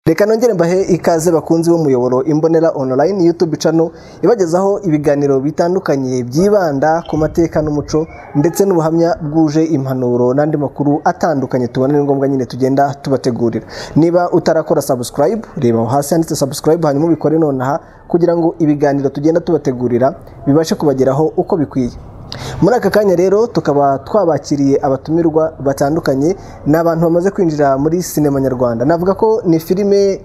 reka nongere mbahe ikaze bakunzi b'umuyoboro imbonera online youtube channel ibagezaho ibiganiro bitandukanye byibanda ku mateka n'umuco ndetse n'ubuhamya bwuje impanuro n'andi makuru atandukanye tubona ni ngombwa nyine tugenda tubategurira niba utarakora subscribe reba aho hasi handitse subscribe hanyuma ubikore nonaha kugira ngo ibiganiro tugenda tubategurira bibashe kubageraho uko bikwiye muri aka kanya rero tukaba twabakiriye abatumirwa batandukanye ni abantu bamaze kwinjira muri sinema nyarwanda navuga ko ni filime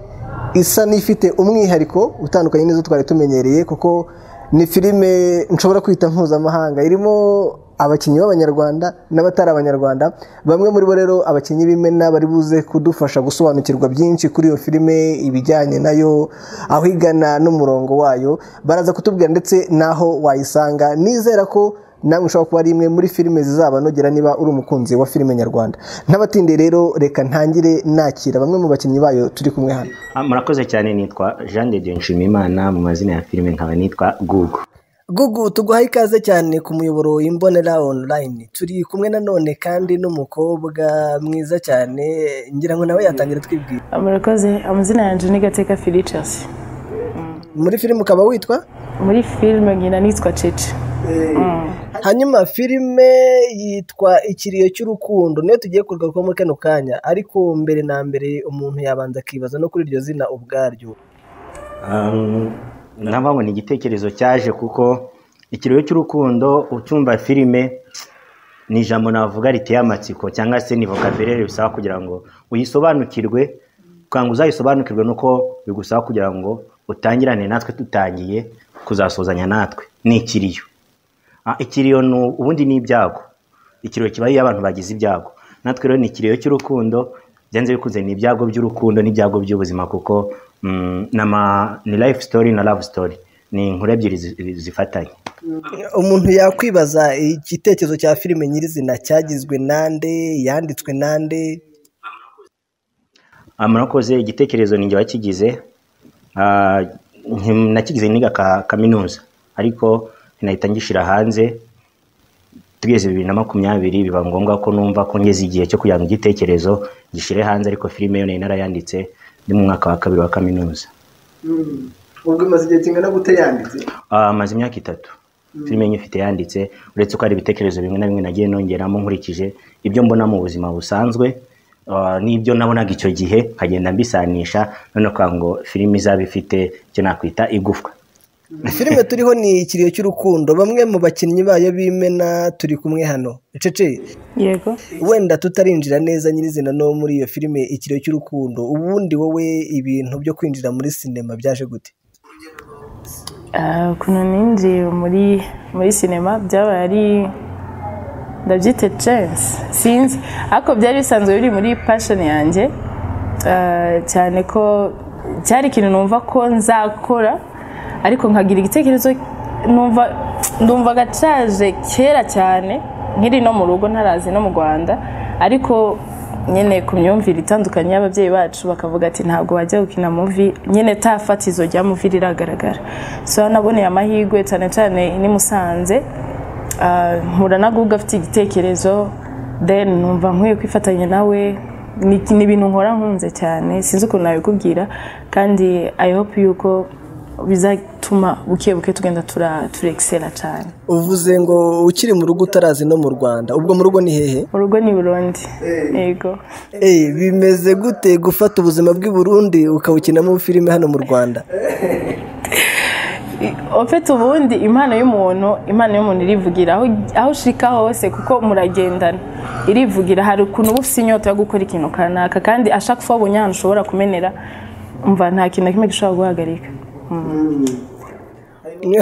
isa n'ifite umwihariko utandukanye n'izo twari tumenyereye kuko ni filime nshobora kwita mpuzamahanga irimo abakinnyi b'abanyarwanda n'abatari abanyarwanda bamwe muri bo rero abakinnyi b'imena bari buze kudufasha gusobanukirwa byinshi kuri iyo filime ibijyanye nayo aho igana n'umurongo wayo baraza kutubwira ndetse n'aho wayisanga nizera ko namwe ushobora kuba ari imwe muri filime zizabanogera niba uri umukunzi wa filime nyarwanda ntabatinde rero reka ntangire nakira bamwe mu bakinnyi bayo turi kumwe hano Ah, murakoze cyane nitwa jean de dieu nshimiyimana mu mazina ya filime nkaba nitwa gugu gugu tuguhaye ikaze cyane ku muyoboro imbonera online turi kumwe nanone kandi n'umukobwa mwiza cyane ngira ngo nawe yatangira twibwira murakoze amazina yanjye ni gateka felicias muri filime ukaba witwa muri filime nkina nitwa cece hanyuma filime yitwa ikiriyo cy'urukundo niyo tugiye kugaruka muri kano kanya ariko mbere na mbere umuntu yabanza akibaza no kuri iryo zina ubwaryo Um, navuga ngo ni igitekerezo cyaje kuko ikiriyo cy'urukundo utumva filime ni ijambo navuga riteye amatsiko cyangwa se ni vocabulaire bisaba kugira ngo uyisobanukirwe kugira uzayisobanukirwe nuko bigusaba kugira ngo utangirane natwe tutangiye kuzasuzanya natwe ni ikiriyo Ah, ikiriyo ni ubundi ni ibyago ikiriyo kiba ari iyo abantu bagize ibyago natwe rero ni ikiriyo cy'urukundo byanze bikunze ni ibyago by'urukundo n'ibyago by'ubuzima kuko mm, n'ama- ni life story na love story ni inkuru ebyiri zi- zifatanye umuntu yakwibaza igitekerezo cya filime nyirizina cyagizwe nande yanditswe nande Ah, murakoze igitekerezo ni njye wakigize Ah, nti- nakigize niga ka- kaminuza ariko nahita ngishyira hanze tugeze bibiri na makumyabiri biba ngombwa ko numva ko ngeze igihe cyo kugira ngo igitekerezo gishyire hanze ariko filime yo nari narayanditse ndi mu mwaka wa kabiri wa kaminuza ubwo imaze igihe kingana gute yanditse Ah, maze imyaka itatu filime nyifite yanditse uretse ko hari ibitekerezo bimwe na bimwe nagiye nongeramo nkurikije ibyo mbona mu buzima busanzwe ah, n'ibyo nabonaga icyo gihe nkagenda mbisanisha noneho kugira ngo filime izaba ifite icyo nakwita igufwa filime turiho ni ikiriyo cy'urukundo bamwe mu bakinnyi bayo b'imena turi kumwe hano cece yego wenda tutarinjira neza nyirizina no muri iyo filime ikiriyo cy'urukundo ubundi wowe ibintu byo kwinjira muri sinema byaje gute Ah, ukuntu ninjiye muri muri sinema byabaye ari ndabyita chance sinzi ariko byari bisanzwe biri muri passion yanjye Ah, cyane ko cyari ikintu numva ko nzakora ariko nkagira igitekerezo numva ndumva gacaje kera cyane nkiri no mu rugo ntarazi no mu rwanda ariko nyine ku myumvire itandukanye y'ababyeyi bacu bakavuga ati ntabwo wajya gukina muvi nyine ta fatizo rya muvi riragaragara so naboneye amahirwe cyane cyane ni Musanze Ah, mpura na guga afite igitekerezo then numva nkwiye kwifatanya nawe ni ni ibintu nkora nkunze cyane sinzi ukuntu nabikubwira kandi i hope yuko bizatuma buke buke tugenda tura- turegisera cyane uvuze ngo ukiri mu rugo utarazi no mu rwanda ubwo mu rugo ni hehe mu rugo ni burundi yego Ey, bimeze gute gufata ubuzima bw'i Burundi ukawukinamo filime hano mu Rwanda ofite ubundi impano y'umuntu impano y'umuntu irivugira aho aho ushika hose kuko muragendana irivugira hari ukuntu uba ufite inyota yo gukora ikintu kanaka kandi ashaka ko wabonye ahantu ushobora kumenera umva nta kintu na kimwe gishobora guhagarika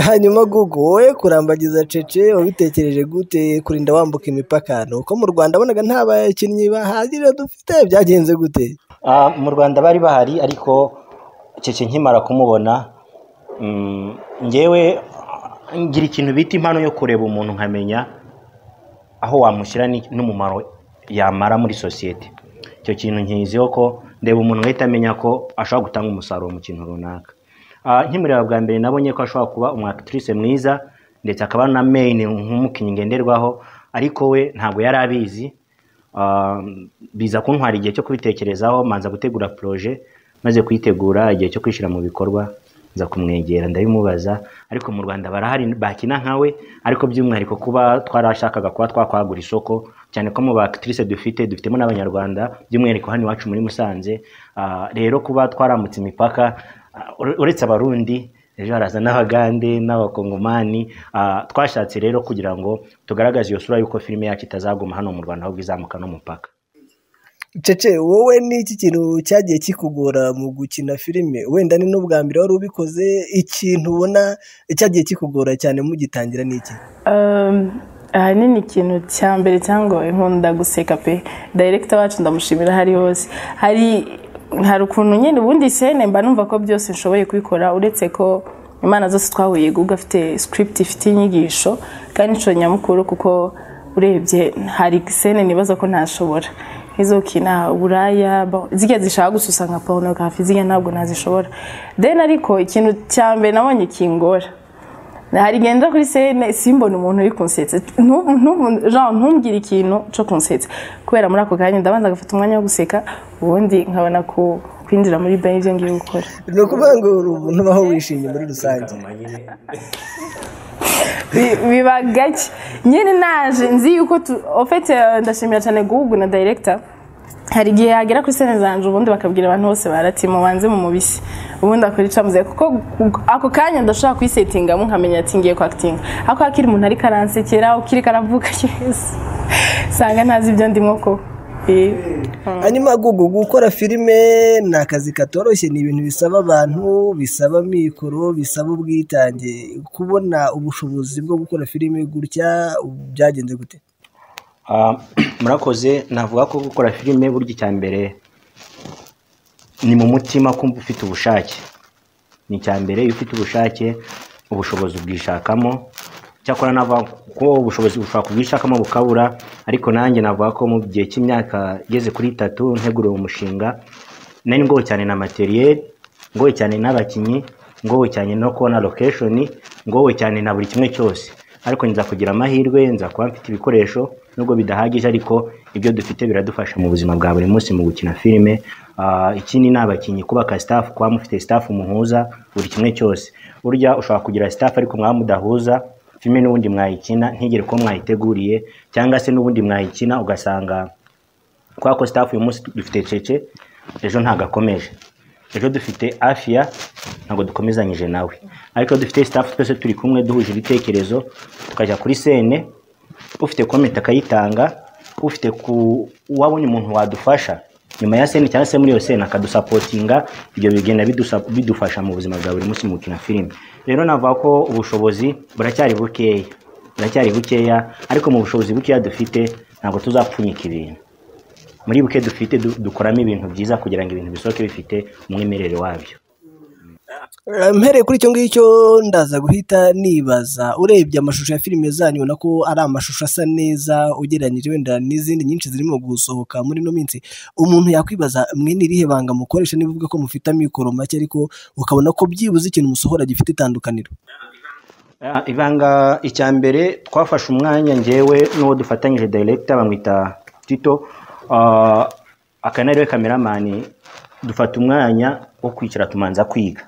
hanyuma Google wowe kurambagiza cece wabitekereje gute kurinda wambuka imipaka ni uko mu Rwanda bonaga nta bakinnyi bahagije dufite byagenze gute Ah, mu rwanda bari bahari ariko cece nkimara kumubona mm, njyewe ah, ngira ikintu bita impano yo kureba umuntu nkamenya aho wamushyira ni- n'umumaro yamara muri sosiyete icyo kintu nkiziho ko ndeba umuntu ngahita amenya ko ashobora gutanga umusaruro mu kintu runaka Ah, nkimureba bwa mbere nabonye ko ashobora kuba umwakitirise mwiza ndetse akaba na main nk'umukinnyi ngenderwaho ariko we ntabwo yari abizi Ah, biza kuntwara igihe cyo kubitekerezaho manza gutegura proje maze kuyitegura igihe cyo kwishyira mu bikorwa nza kumwegera ndabimubaza ariko mu rwanda barahari bakina nkawe ariko by'umwihariko kuba twarashakaga kuba twakwagura isoko cyane ko mu bakitrice dufite dufitemo n'abanyarwanda by'umwihariko hano iwacu muri musanze Ah, rero kuba twaramutse imipaka ah, ure- uretse abarundi ejo haraza n'abagande n'abakongomani Ah, twashatse rero kugira ngo tugaragaze iyo sura y'uko filime yacu itazaguma hano mu rwanda ahubwo izamuka n'umupaka cece wowe ni iki kintu cyagiye kikugora mu gukina filime wenda ni n'ubwa mbere wari ubikoze ikintu ubona cyagiye kikugora cyane mugitangira ni iki Um, ahanini ikintu cya mbere cyangwa nkunda guseka pe dayirekita wacu ndamushimira aho ari hose hari hari ukuntu nyine ubundi sene mba numva ko byose nshoboye kubikora uretse ko imana zose twahuye ubwo afite script ifite inyigisho kandi inshuro nyamukuru kuko urebye hari sene nibaza ko ntashobora nk'izo kina uburaya ba- zirya zishaka gususa nka porunogarafi zirya ntabwo nazishobora then ariko ikintu cya mbere nabonye kingora hari igihe njya kuri sene simbona umuntu uri kunsetsa Ntubu- ntubu- genre, ntumbwire ikintu cyo kunsetsa kubera muri ako kanya ndabanza agafata umwanya wo guseka ubundi nkabona ku- kwinjira muri bayi ibyo ngiye gukora ni ukuvuga ngo uri umuntu ubaho wishimye muri rusange Bi- biba gake nyine naje nzi yuko tu- ofete eh, ndashimira cyane guhugu na dayirekita hari igihe yagera kuri sene zanjye ubundi bakabwira abantu bose barati mubanze mu mubisi ubundi akuricamuze kuko gu- ako kanya ndashobora kuyisetingamo nkamenya ati ngiye kwakitinga ako kakiri umuntu ariko aransekera ukiri karavuga yesi usanga ntazi ibyo ndimo ko Eh, hanyuma gugu gukora filime ni akazi katoroshye ni ibintu bisaba abantu bisaba amikoro bisaba ubwitange kubona ubushobozi bwo gukora filime gutya ubu byagenze gute Ah, murakoze navuga ko gukora filime burya icya mbere ni mu mutima kumva ufite ubushake ni icya mbere iyo ufite ubushake ubushobozi ubwishakamo cyakora navuga ko ubushobozi bushobora kubwishakamo bukabura ariko nanjye navuga ko mu gihe cy'imyaka igeze kuri itatu nteguriwe umushinga nari ngowe cyane na materiel ngowe cyane n'abakinnyi ngowe cyane no kubona location ngowe cyane na buri kimwe cyose ariko nza kugira amahirwe nza kuba mfite ibikoresho nubwo bidahagije ariko ibyo dufite biradufasha mu buzima bwa buri munsi mu gukina filime Ah, ikindi ni abakinnyi kubaka staff kuba mufite staff muhuza buri kimwe cyose burya ushobora kugira staff ariko mwaba mudahuza filime n'ubundi mwayikina ntigere ko mwayiteguriye cyangwa se n'ubundi mwayikina ugasanga kubera ko staff uyu munsi dufite cece ejo ntabwo akomeje ejo dufite afia ntabwo dukomezanyije nawe ariko iyo dufite staff twese turi kumwe duhuje ibitekerezo tukajya kuri sene ufite komenti akayitanga ufite ku wabonye umuntu wadufasha nyuma ya sene cyangwa se muri iyo sene akadusapotinga ibyo bigenda bidusa- bidufasha mu buzima bwa buri munsi mu gukina filime rero navuga ko ubushobozi buracyari bukeya buracyari bukeya ariko mu bushobozi bukeya dufite ntabwo tuzapfunyika ibintu muri buke dufite du- dukoramo ibintu byiza kugira ngo ibintu bisohoke bifite umwimerere wabyo mpereye kuri icyo ngicyo ndaza guhita nibaza urebye amashusho ya filime zanyu ubona ko ari amashusho asa neza ugereranyije wenda n'izindi nyinshi zirimo gusohoka muri ino minsi umuntu yakwibaza mwe ni irihe banga mukoresha niba uvuga ko mufite amikoro make ariko ukabona ko byibuze ikintu musohora gifite itandukaniro Ah, ibanga icya mbere twafashe umwanya njyewe n'uwo dufatanyije director bamwita tito ah, aka ni ariwe cameraman dufata umwanya wo kwicara tumanza kwiga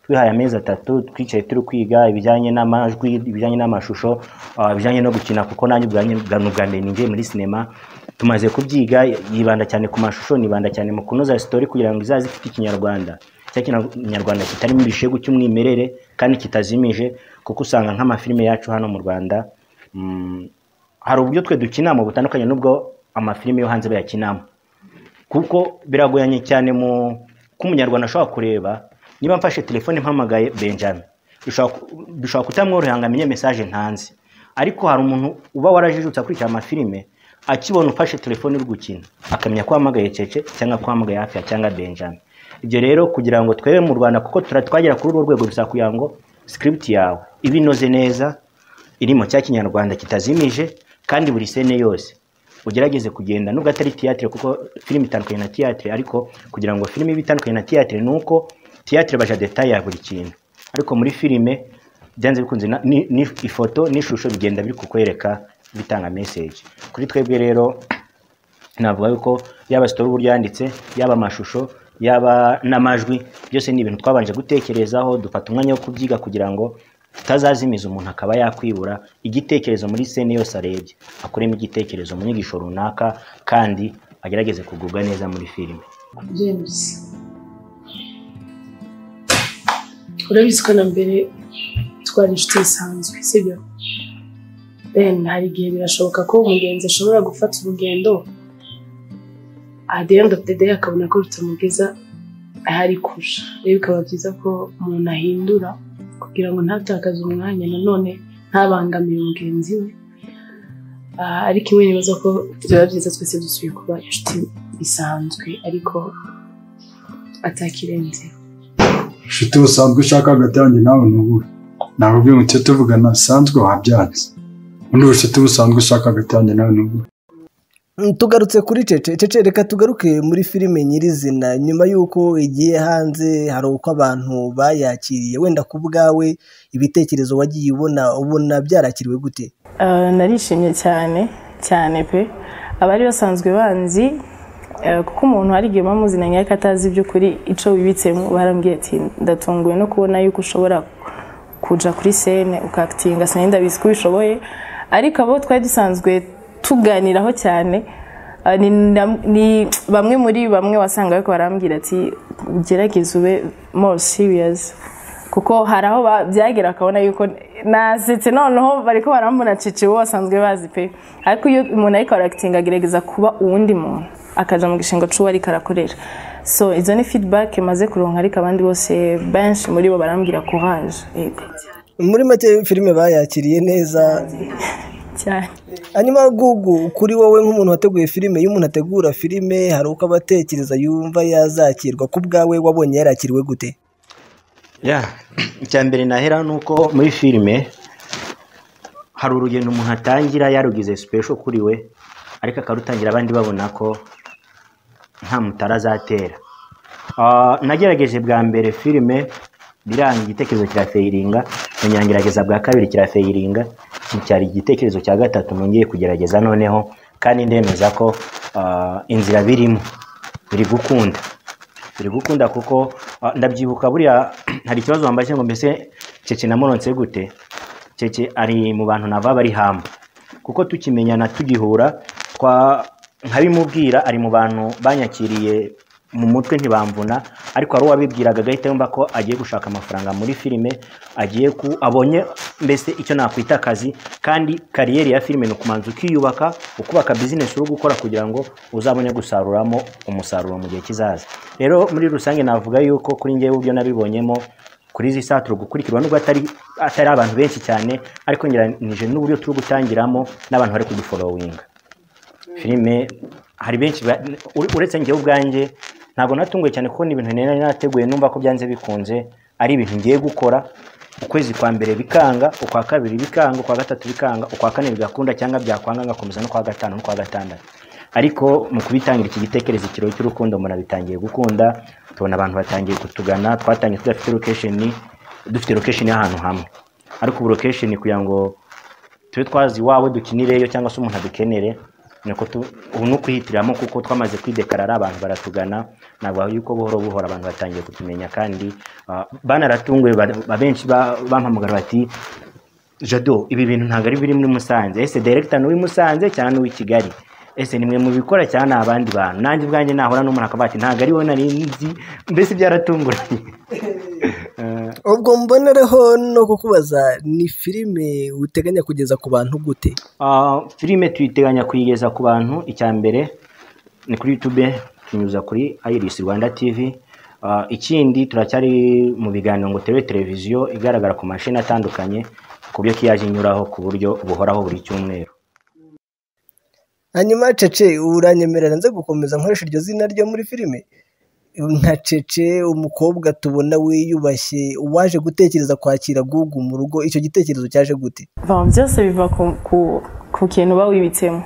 twihaye amezi atatu twicaye turi kwiga ibijyanye n'amajwi ibijyanye n'amashusho ah, ibijyanye no gukina kuko nanjye ubwanjye bwa- ni ubwa mbere ninjiye muri sinema tumaze kubyiga yibanda cyane ku mashusho nibanda cyane mu kunoza sitori kugira ngo izaze ifite ikinyarwanda cya kinyarwanda kitarimo ibishegu cy'umwimerere kandi kitazimije kuko usanga nk'amafilime yacu hano mu rwanda mm, hari uburyo twe dukinamo butandukanye n'ubwo amafilime yo hanze bayakinamo kuko biragoranye cyane mu ko umunyarwanda ashobora kureba niba mfashe telefone mpamagaye benjamin bishobora ku- bishobora kutamworohera ngo amenye mesaje ntanze ariko hari umuntu uba warajijutse akurikira amafilime akibona ufashe telefone uri gukina akamenya ko wahamagaye cece cyangwa ko wahamagaye hafi cyangwa benjamin ibyo rero kugira ngo twebe mu rwanda kuko tura- twagera kuri urwo rwego bisaba kugira ngo script yawe iba inoze neza irimo cya kinyarwanda kitazimije kandi buri sene yose ugerageze kugenda nubwo atari tiyatire kuko filime itandukanye na tiyatire ariko kugira ngo filime ibe itandukanye na tiyatire ni uko tiyatire baja detaye ya buri kintu ariko muri filime byanze bikunze na- ni- ni ifoto n'ishusho bigenda biri kukwereka bitanga message kuri twebwe rero navuga yuko yaba sitori uba uryanditse yaba amashusho yaba n'amajwi byose ni ibintu twabanje gutekerezaho dufata umwanya wo kubyiga kugira ngo tutazazimiza umuntu akaba yakwibura igitekerezo muri sene yose arebye akuremo igitekerezo mu nyigisho runaka kandi agerageze kugubwa neza muri filime james urabizi ko na mbere twari inshuti zisanzwe sibyo ben hari igihe birashoboka ko umugenzi ashobora gufata urugendo at the end of the day akabona ko rutamugeza aho ari kurusha rero bikaba byiza ko umuntu ahindura kugira ngo ntatakaze umwanya nanone ntabangamire mugenzi we Ah, ariko imwe nibaza ko byaba byiza twese dusubiye kuba inshuti bisanzwe ariko atakirenze inshuti busanzwe ushaka hagati yanjye nawe ni ubuhe ntabwo bwe mucyo tuvugana bisanzwe wabyanze ubundi bushuti busanzwe ushaka hagati yanjye nawe ni ubuhe Mm, tugarutse kuri cece cece reka tugaruke muri filime nyirizina nyuma y'uko igiye hanze hari uko abantu bayakiriye wenda ku bwawe ibitekerezo wagiye ubona ubona byarakiriwe gute Eh, narishimye cyane cyane pe abari basanzwe banzi eh, kuko umuntu hari igihe uba muzinanye ariko atazi iby'ukuri icyo wibitsemo barambwiye ati ndatunguwe no kubona yuko ushobora kuja kuri sene ukakitinga sinari ndabizi ko ubishoboye ariko abo twari dusanzwe tuganiraho cyane eh, ni, na- ni bamwe muri bamwe wasanga ariko barambwira ati ugerageze ube more serious kuko hari aho ba- byagera akabona yuko nasetse noneho bariko barambona cece bo basanzwe bazi pe ariko iyo umuntu ariko arakitinga agerageza kuba uwundi muntu akaja mu gishinga c'uwo ariko arakorera so izo ni feedback maze kuronka ariko abandi bose benshi muri bo barambwira courage yego muri make filime bayakiriye neza cyane hanyuma gugu kuri wowe nk'umuntu wateguye filime iyo umuntu ategura filime hari uko aba atekereza yumva yazakirwa ku bwawe wabonye yarakiriwe gute ya icya mbere nahera ni uko muri filime hari urugendo umuntu atangira yarugize sipesho kuri we ariko akarutangira abandi babona ko nta mutara azatera Ah, nagerageje bwa mbere filime biranga igitekerezo cya feyiringa nyangerageza bwa kabiri cya feyiringa iki cyari igitekerezo cya gatatu nongeye kugerageza noneho kandi ndemeza ko ah, inzira birimo biri gukunda biri gukunda kuko ah, ndabyibuka buriya hari ikibazo wambaye ngo mbese cece namuronse gute cece ari mu bantu nava bari hamba kuko tukimenyana tugihura twa nkabimubwira ari mu bantu banyakiriye mu mutwe ntibamvuna ariko hari uwabibwiraga agahita yumva ko agiye gushaka amafaranga muri filime agiye ku abonye mbese icyo nakwita akazi kandi kariyeri ya filime ni ukumanza ukiyubaka ukubaka bizinesi uri gukora kugira ngo uzabone gusaruramo umusaruro mu gihe kizaza rero muri rusange navuga yuko kuri ngewe ibyo nabibonyemo kuri izi saa turi gukurikirwa nubwo atari atari abantu benshi cyane ariko ngeranije n'uburyo turi gutangiramo n'abantu bari kuduforowinga filime hari benshi ba- ure- uretse njyewe ubwanjye ntabwo natunguwe cyane kuko ni ibintu nari nateguye numva ko byanze bikunze ari ibintu ngiye gukora ukwezi kwa mbere bikanga ukwa kabiri bikanga ukwa gatatu bikanga ukwa kane bigakunda cyangwa byakwanga ngakomeza no kwa gatanu no kwa gatandatu ariko mu kubitangira iki gitekerezo ikiro cy'urukundo umuntu abitangiye gukunda tubona abantu batangiye kutugana twatangiye tudafite location dufite location y'ahantu hamwe ariko ubu location kugira ngo tube twazi iwawe dukinireyo cyangwa se umuntu adukenere niko tu- ubu ni ukuhitiramo kuko twamaze kwidekarara abantu baratugana ntabwo yuko buhoro buhoro abantu batangiye kutumenya kandi ah, banaratunguwe ba- ba- benshi ba- bampamagara bati jado ibi bintu ntabwo ari biri muri musanze ese deregita ni uw'i musanze cyangwa n'uw'i kigali ese ni mwe mubikora cyangwa ni abandi bantu nanjye ubwanjye nahura n'umuntu akavuga ati ntabwo ari wowe nari nzi mbese byaratunguranye ubwo mbonereho no kukubaza ni filime uteganya kugeza ku bantu gute Ah, filime tuyiteganya kuyigeza ku bantu icya mbere ni kuri youtube tunyuza kuri iris rwanda tv Ah, ikindi turacyari mu biganiro ngo turebe televiziyo igaragara ku mashini atandukanye ku buryo ko yaje inyuraho ku buryo buhoraho buri cyumweru hanyuma cece uranyemerera nze gukomeza nkoresha iryo zina ryo muri filime nka cece umukobwa tubona wiyubashye waje gutekereza kwakira gugu mu rugo icyo gitekerezo cyaje gute Bon, byose biva ku- ku- ku kintu uba wibitsemo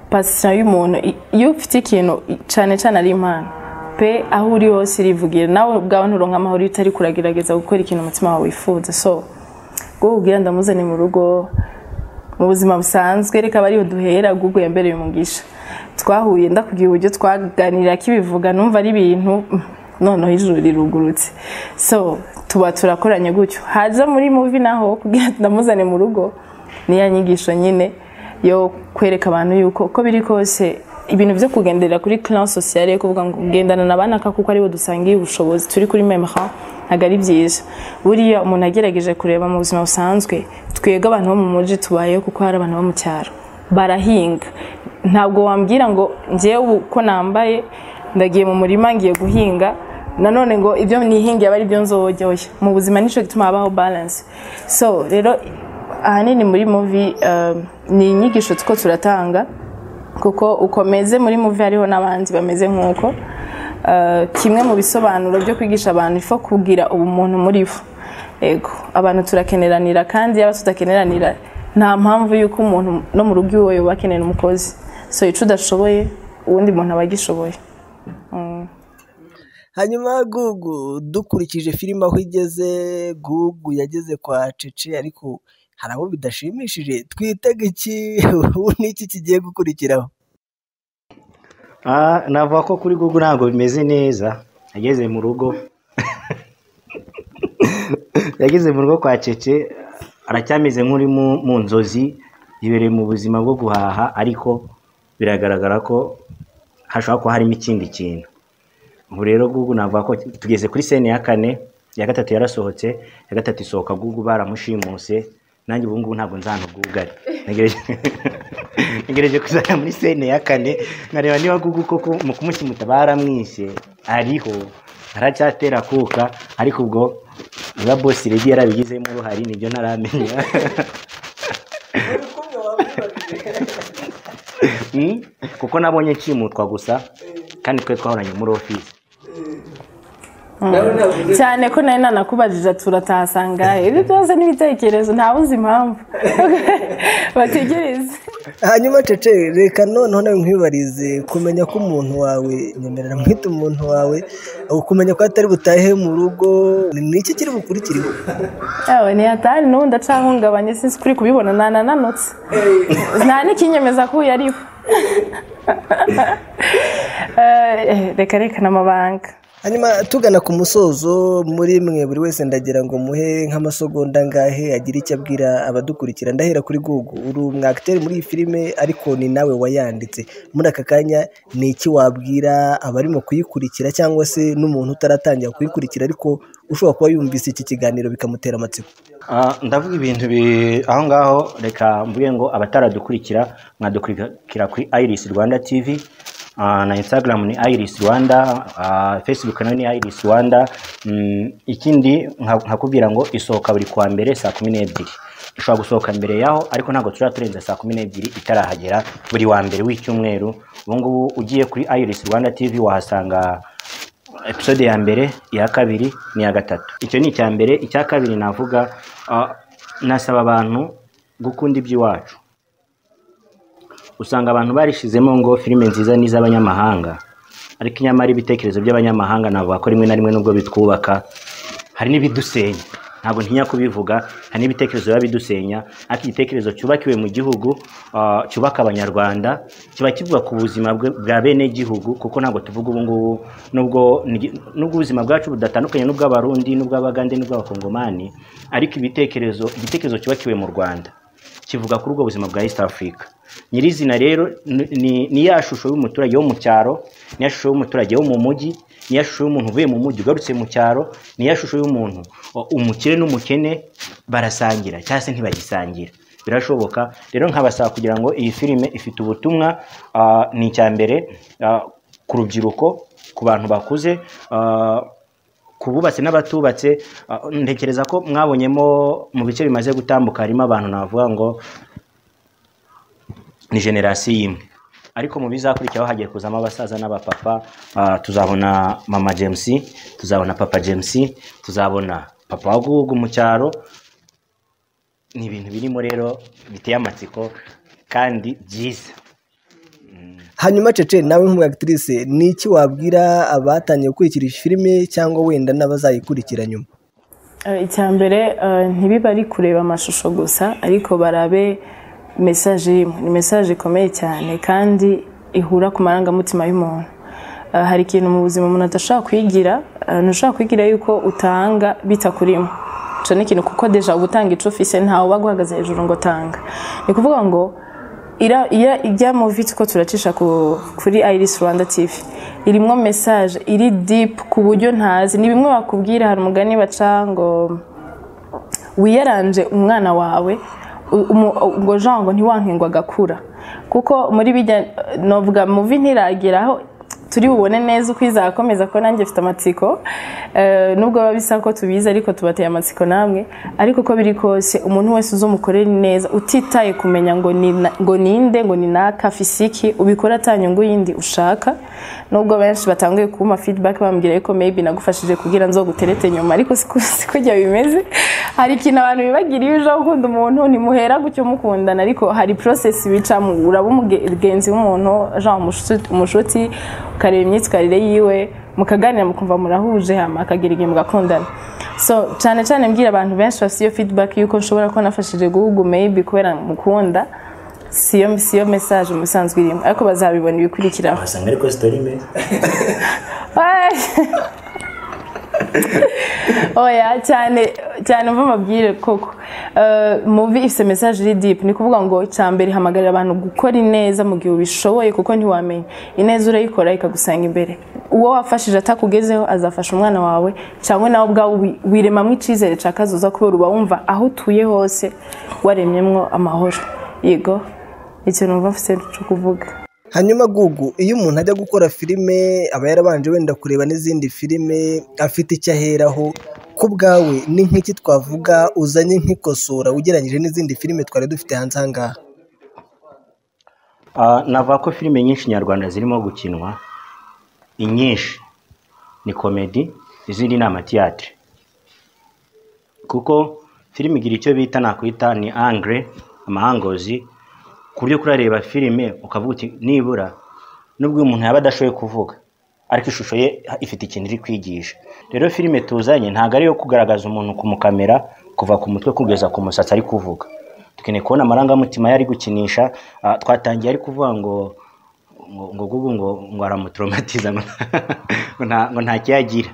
pasita y'umuntu i- iyo ufite ikintu i- cyane cyane ari impano pe aho uri hose irivugira nawe ubwawe nturonka amahoro iyo utari kuragerageza gukora ikintu umutima wawe wifuza so gukubwira ndamuzane mu rugo mu buzima busanzwe reka bariho duhera google yambereye umugisha twahuye ndakubwira uburyo twaganira kibivuga numva ari ibintu mm, noneho ijuru rirugurutse so tuba turakoranye gutyo haza muri muvi naho kugira ngo ndamuzane mu rugo niya nyigisho nyine yo kwereka abantu yuko uko biri kose ibintu byo kugendera kuri clan sociale kuvuga ngo kugendana na banaka kuko aribo dusangiye ubushobozi turi kuri memra ntabwo ari byiza buriya umuntu agerageje kureba mu buzima busanzwe twebwe abantu bo mu mujyi tubayeho kuko hari abantu bo mu cyaro barahinga ntabwo wambwira ngo ngewe ubu uko nambaye ndagiye mu murima ngiye guhinga nanone ngo ibyo nihingiye aba ari byo nzojyoye mu buzima nicyo gituma habaho balance so rero ahanini muri muvi ni inyigisho two turatanga kuko ukomeze muri muvi hariho n'abandi bameze nk'uko kimwe mu bisobanuro byo kwigisha abantu ifo kugira ubumuntu muri bo yego abantu turakeneranira kandi yaba tutakeneranira nta mpamvu y'uko umuntu no mu rugo iwe yoba akenera umukozi so icyo udashoboye uwundi muntu aba agishoboye hanyuma gugu dukurikije filime aho igeze gugu yageze kwa cece ariko hari abo bidashimishije twitega iki ubu n'iki kigiye gukurikiraho navuga ko kuri gugu ntabwo bimeze neza yageze mu rugo yageze mu rugo kwa cece aracyameze nk'uri mu nzozi yibereye mu buzima bwo guhaha ariko biragaragara ko hashobora kuba harimo ikindi kintu ubu rero gugu navuga ko tugeze kuri sene ya kane iya gatatu yarasohotse iya gatatu isohoka gugu baramushimuse nanjye ubu ngubu ntabwo nzanubwugare ntegereje kuzajya muri sene ya kane nkareba niba gugu koko mu kumukimuta baramwishe ariho aracyatera akuka ariko ubwo niba bosi rege yarabigizemo uruhare nibyo ntaramenya kuko nabonye nshimutwa gusa kandi twe twahoranye muri ofisi cyane ko nawe nanakubajije turatahasanga ibyo byose n'ibitekerezo ntabuze impamvu bategereze hanyuma cece reka noneho nawe nkwibarize kumenya ko umuntu wawe nyemerera mwita umuntu wawe kumenya ko atari butahe mu rugo ni iki kiri bukurikiriwe yawe ni hatari n'ubundi acahungabanye sinzi kuri kubibona nanananutse nta n'ikinyemeza ko uyu ariwe reka reka n'amabanga hanyuma tugana ku musozo muri mwe buri wese ndagira ngo muhe nk'amasogonda angahe agire icyo abwira abadukurikira ndahera kuri gugu uri umwagiteri muri iyi filime ariko ni nawe wayanditse muri aka kanya ni iki wabwira abarimo kuyikurikira cyangwa se n'umuntu utaratangira kuyikurikira ariko ushobora kuba yumvise iki kiganiro bikamutera amatsiko ndavuga ibintu aho ngaho reka mvuge ngo abataradukurikira mwadukurikira kuri iris rwanda tivi na instagram ni iris rwanda facebook nayo ni iris rwanda ikindi nkakubwira ngo isohoka buri kwa mbere saa kumi n'ebyiri dushobora gusohoka mbere yaho ariko ntabwo tuzaba turenza saa kumi n'ebyiri itarahagera buri wa mbere w'icyumweru ubungubu ugiye kuri iris rwanda tv wahasanga episode ya mbere iya kabiri n'iya gatatu icyo ni icya mbere icya kabiri navuga nasaba abantu gukunda iby'iwacu usanga abantu barishizemo ngo filime nziza ni iz'abanyamahanga ariko inyamara ibitekerezo by'abanyamahanga navuga ko rimwe na rimwe nubwo bitwubaka hari n'ibidusenya ntabwo ntinya kubivuga hari n'ibitekerezo biba bidusenya ariko igitekerezo cyubakiwe mu gihugu cyubaka abanyarwanda kiba kivuga ku buzima bwa bene gihugu kuko ntabwo tuvuga ubu ngubu nubwo nubwo ubuzima bwacu budatandukanye n'ubw'abarundi n'ubw'abagande n'ubw'abakongomani ariko ibitekerezo igitekerezo cyubakiwe mu rwanda kivuga kuri ubwo buzima bwa east africa nyirizina rero ni ya shusho y'umuturage wo mu cyaro ni ya shusho y'umuturage wo mu mujyi ni ya shusho y'umuntu uvuye mu mujyi ugarutse mu cyaro ni ya shusho y'umuntu umukire n'umukene barasangira cyangwa se ntibagisangira birashoboka rero nkabasaba kugira ngo iyi filime ifite ubutumwa ni icya mbere ku rubyiruko ku bantu bakuze kububatse n'abatubatse ntekereza ko mwabonyemo mu bice bimaze gutambuka harimo abantu navuga ngo ni generasiyo imwe ariko mu bizakurikiraho hagiye kuzamo abasaza n'abapapa tuzabona mama james tuzabona papa james tuzabona papa wa gugu mu cyaro ni ibintu birimo rero biteye amatsiko kandi byiza hanyuma cece nawe nk'umwagitirise ni iki wabwira abatangiye gukurikira iyi filime cyangwa wenda n'abazayikurikira nyuma icya mbere ntibibe ari kureba amashusho gusa ariko barabe mesaje imwe ni mesaje ikomeye cyane kandi ihura ku marangamutima y'umuntu ah, hari ikintu mu buzima umuntu adashobora kwigira ah, ntushobora kwigira yuko utanga bitakurimo icyo ni ikintu kuko deja uba utanga icyo ufise ntawe uba aguhagaze hejuru ngo tanga ni ukuvuga ngo ira- iya- irya muvi ko turacisha ku- kuri iris rwanda tv irimo mesaje iri dipu ku buryo ntazi ni bimwe bakubwira hari umugani baca ngo wiyaranje umwana wawe u- umu- ngo jean ngo ntiwanke ngo agakura kuko muri bijya novuga muvi ntirageraho turi bubone neza uko izakomeza ko nanjye mfite amatsiko Eh, nubwo biba bisa ko tubizi ariko tubateye amatsiko namwe ariko uko biri kose umuntu wese uzomukorera neza utitaye kumenya ngo ni na- ngo ninde ngo ni naka fisiki ubikora atanyungu yindi ushaka nubwo benshi batanguye kumpa feedback bambwira yuko maybe nagufashije kugira nzo guterete nyuma ariko siko siko jya bimeze hari ikintu abantu bibagira iyo uje gukunda umuntu ntimuhera gutyo mukundana ariko hari process bicamo uraba umugenzi w'umuntu jean umushuti- umushuti ukareba imyitwarire yiwe mukaganira mukumva murahuje hama akagira igihe mugakundana so cyane cyane mbwira abantu benshi bafite iyo feedback yuko nshobora kuba nafashije guhugu maybe kubera mukunda siyo siyo message musanzwe irimo ariko bazabibona ibikurikiraho wasanga ariko sitori imeze Ay. oya cyane cyane umva amabwire koko Eh, muvi ifite message iri deep ni kuvuga ngo cya mbere hamagarira abantu gukora ineza mu gihe ubishoboye kuko ntiwamenya ineza urayikora ikagusanga imbere uwo wafashije atakugezeho azafasha umwana wawe cyangwa nawe ubwawe wi- wiremamo icyizere cya kazoza kubera uba wumva aho utuye hose waremyemwo amahoro yego ikintu numva mfite cyo kuvuga hanyuma gugu iyo umuntu ajya gukora filime aba yarabanje wenda kureba n'izindi filime afite icyo aheraho ku bwawe ni nk'iki twavuga uzanye nk'ikosora ugereranyije n'izindi filime twari dufite hanze aha ngaha Ah, navuga ko filime nyinshi nyarwanda zirimo gukinwa inyinshi ni komedi izindi ni amatiyatire kuko filime igira icyo bita nakwita ni angre amahangozi ku buryo kurareba filime ukavuga uti nibura nubwo umuntu yaba adashoboye kuvuga ariko ishusho ye ifite ikintu iri kwigisha rero filime tuzanye ntabwo ari iyo kugaragaza umuntu kumukamera kuva ku mutwe kugeza ku musatsi ari kuvuga dukeneye kubona amarangamutima yari gukinisha ah, twatangiye ari kuvuga ngo ngo ngo gugu ngo ngo aramutraumatiza ngo ngo nta ngo nta kiyagira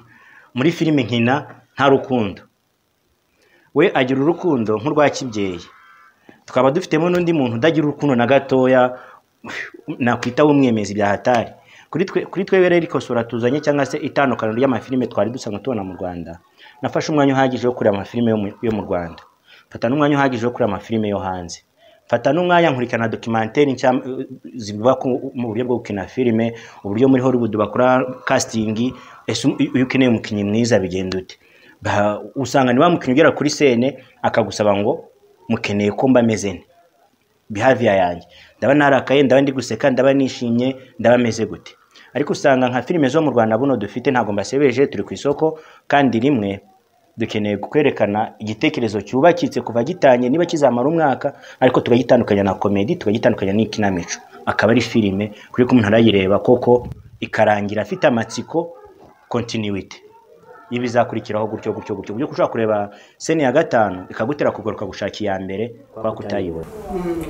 muri filime nkina nta rukundo we agira urukundo nk'urwa kibyeyi tukaba dufitemo n'undi muntu udagira urukundo na gatoya nakwita w'umwemezi bya hatari kuri twe kuri twebwe rero ikosora tuzanye cyangwa se itandukaniro ry'amafilime twari dusanzwe tubona mu rwanda nafashe umwanya uhagije wo kureba amafilime yo mu- yo mu rwanda mfata n'umwanya uhagije wo kureba amafilime yo hanze mfata n'umwanya nkurikirana dokimenteri nshya eh, zibubaka mu buryo bwo gukina filime uburyo muri hollywood bakora castingi ese iyo ukeneye umukinnyi mwiza bigenda ute Ba- usanga niba mukinnyi ugera kuri sene akagusaba ngo mukeneye ko mba meze nte behavior yanjye ndaba narakaye ndaba ndi guseka ndaba nishimye ndaba meze gute ariko usanga nka filime zo mu Rwanda buno dufite ntabwo mbasebeje turi ku isoko kandi rimwe dukeneye kwerekana igitekerezo cyubakitse kuva gitangiye niba kizamara umwaka ariko tukagitandukanya na komedi tukagitandukanya n'ikinamico akaba ari filime kuri ko umuntu arayireba koko ikarangira afite amatsiko continuity iba izakurikiraho gutyo gutyo gutyo uburyo ushobora kureba sene ya gatanu ikagutera kugaruka gushaka iya mbere kwa kutayibona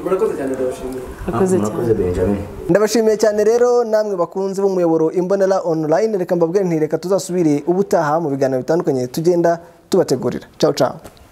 murakoze cyane ndabashimiye akoze cyane benjamin ndabashimiye cyane rero namwe bakunzi b'umuyoboro imbonera online reka mbabwire nti reka tuzasubire ubutaha mu biganiro bitandukanye tugenda tubategurira ciao ciao